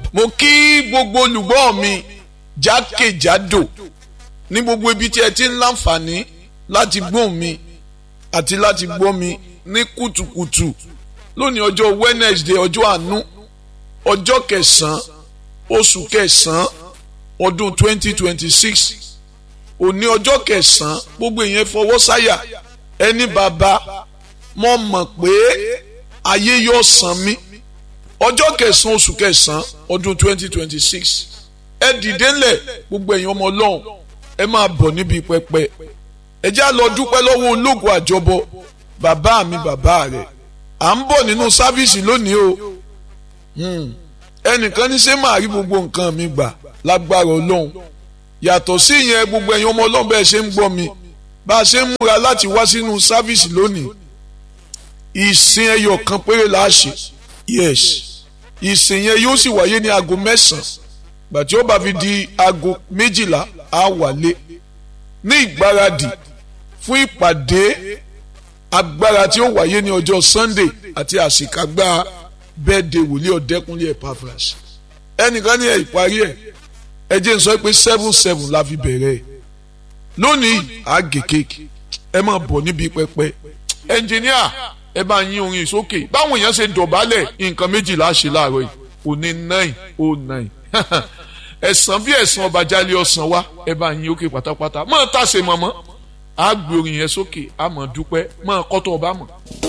mo kí gbogbo olùgbọ́ mi jákèjádò ní gbogbo ibi tí ẹ ti ń láǹfààní láti gbóhùn mi àti láti gbọ́ mi ní kùtùkùtù lónìí ọjọ́ Wednesday ọjọ́ àánú ọjọ́ kẹsàn-án oṣù kẹsàn-án ọdún 2026 òní ọjọ́ kẹsàn-án gbogbo èèyàn fọwọ́ sáyà ẹni bàbá mo mọ̀ pé ayé yóò san mí ọjọ́ kẹsàn-án oṣù kẹsàn-án ọdún 2026 ẹ dìde ńlẹ̀ gbogbo èèyàn ọmọ ọlọ́run ẹ máa bọ̀ níbi pẹpẹ ẹ já lọ dúpẹ́ lọ́wọ́ ológun àjọbọ bàbá mi bàbá rẹ̀ à ń bọ̀ nínú sáfíìsì lónìí o ẹnìkan ní ṣé màá rí gbogbo nǹkan mi gbà lágbára ọlọ́run yàtọ̀ sí ìyẹn gbogbo ẹ̀yin ọmọ ọlọ́run bẹ́ẹ̀ ṣe ń gbọ́ mi bá a ṣe ń múra láti wá sínú sáfíìsì lónìí ìsìn ẹyọ kan péré la ṣe yes ìsìn yẹn yóò sì wáyé ní aago mẹ́sàn-án gbàtí ó bá fi di aago méjìlá á wálé ní ìgbáradì fún ìpàdé agbára tí ó wáyé ní ọjọ́ Sunday àti àṣekágbá bẹ́ẹ̀dẹ̀ wòlíì ọ̀dẹ́kunlé Epaphras ẹnìkan ní ẹ̀ ìparí ẹ̀ ẹ jẹ́ n sọ pé seven seven la fi bẹ̀rẹ̀ ẹ̀ lónìí àgè kéèkì ẹ máa bọ̀ níbi pẹpẹ ẹnjìníà ẹ bá yín orin sókè báwọn èèyàn ṣe dọ̀bálẹ̀ nǹkan méjìlá ṣe láàárọ̀ yìí òní nine oh nine ẹ̀sán bí ẹ̀sán ọba jálẹ̀ ọ̀sán wa ẹ bá yín òkè pátápátá máa tàṣe mọ́mọ́ àgbè orin yẹn sókè àmọ́ dúpẹ́ máa kọ́tọ̀ ọba mọ̀.